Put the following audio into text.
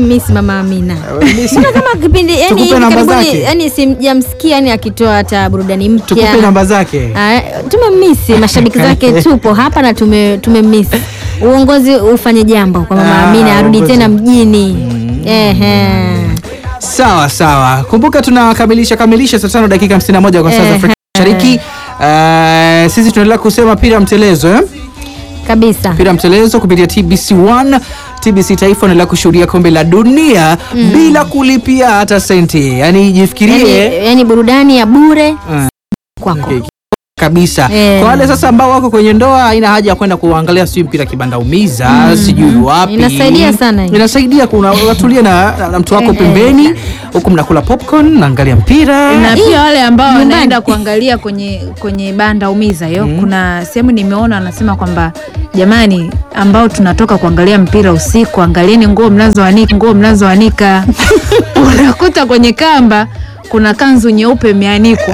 tumemiss mama Amina. Miss- Mbona kama kipindi yani Tukupe hivi namba karibuni zake. yani simjamsikia yani akitoa hata burudani mpya. tukupe namba zake Ah, tumemisi mashabiki zake tupo hapa na tume tumemisi uongozi ufanye jambo kwa mama Ah, Amina arudi uongozi. tena mjini ehe sawa sawa kumbuka tunakamilisha kamilisha saa tano dakika 51 kwa saa za Eh, Afrika Mashariki Eh, sisi tunaendelea kusema pira mtelezo eh? kabisa mpira mtelezo kupitia TBC1 TBC Taifa unaendelea kushuhudia kombe la dunia bila kulipia hata senti, yani jifikirie yani, yani burudani ya bure Ah. kwako Okay. kabisa Eh. kwa wale sasa ambao wako kwenye ndoa haina haja ya kwenda kuangalia sijui mpira kibanda umiza sijui wapi Inasaidia sana hii. inasaidia kuna unatulia na, na, na mtu wako Eh, pembeni huku mnakula popcorn naangalia mpira na pia wale ambao nyumbani. wanaenda kuangalia kwenye kwenye banda umiza hiyo kuna sehemu nimeona wanasema kwamba jamani ambao tunatoka kuangalia mpira usiku angalieni nguo mnazoanika nguo mnazoanika unakuta kwenye kamba kuna kanzu nyeupe imeanikwa